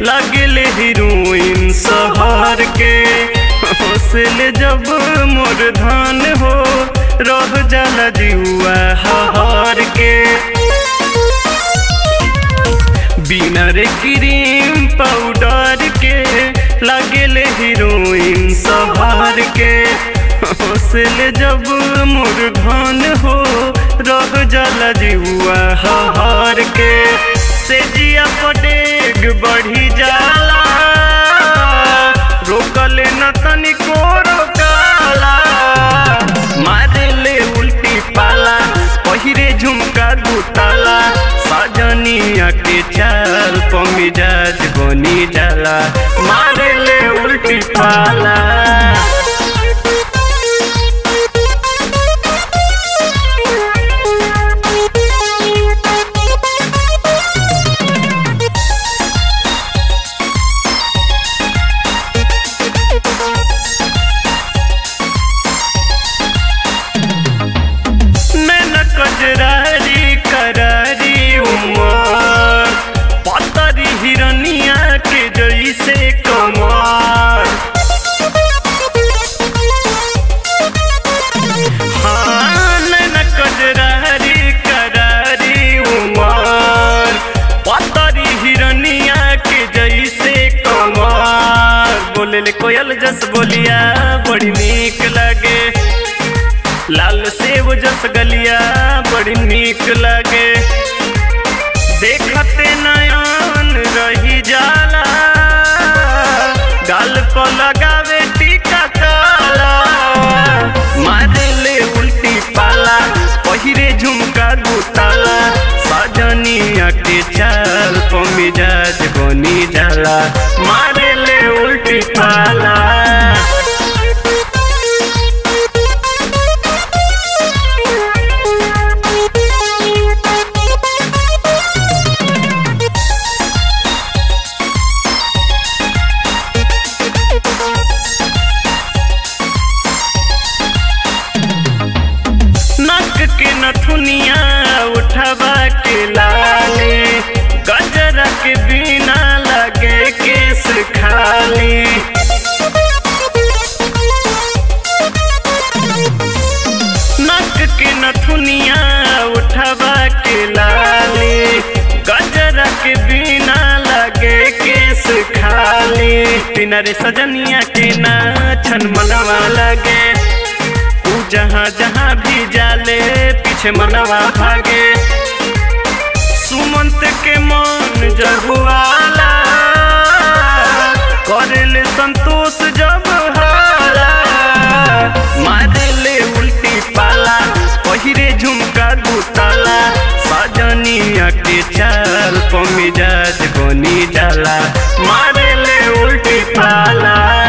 लगले हीरोइन शहर के हौसले जब मोर धान हो रह जाला जुआ हर के बिना रे क्रीम पाउडर के लगले हीरोइन शहर के हौसले जब मोर धान हो रह जाला जुआ हर के से जिया पडेग बढ़ी जाला रोकले न तनिको रोकाला मारे ले उल्टी पाला पहिरे झुमका दुताला सजनिया के चाल पमिजाज बनी जाला मारे ले उल्टी पाला नैना कजरारी करारी उमर पतरी हिरनिया के जैसे कमर हाँ, नैना कजरारी करारी उमर पतरी हिरनिया के जैसे कमर बोले ले कोयल जस बोलिया बड़ी नीक लगे लाल सेब जस गलिया बड़ी नीक लगे देखते नयन रही जाला गाल पर लगावे टीका काला मारे ले उल्टी पाला पहिरे झुमका दुताला सजनिया के चाल पमिजाज बनी जाला मारे ले उल्टी पाला नक के नथुनिया उठवा के लाली गजरा के बिना लगे केस खाली नक के नथुनिया उठवा के लाली गजरा के बिना लगे केस खाली बिना रे सजनिया के नाचन मनवा लगे तू जहाँ जहाँ भी जाले पीछे मनवा भागे सुमंत के मन जहुआला करेले संतोष जब हाला मारेले उल्टी पाला पहिरे झुमका दुताला सजनिया के चाल पमिजाज बनी जाला मारेले उल्टी पाला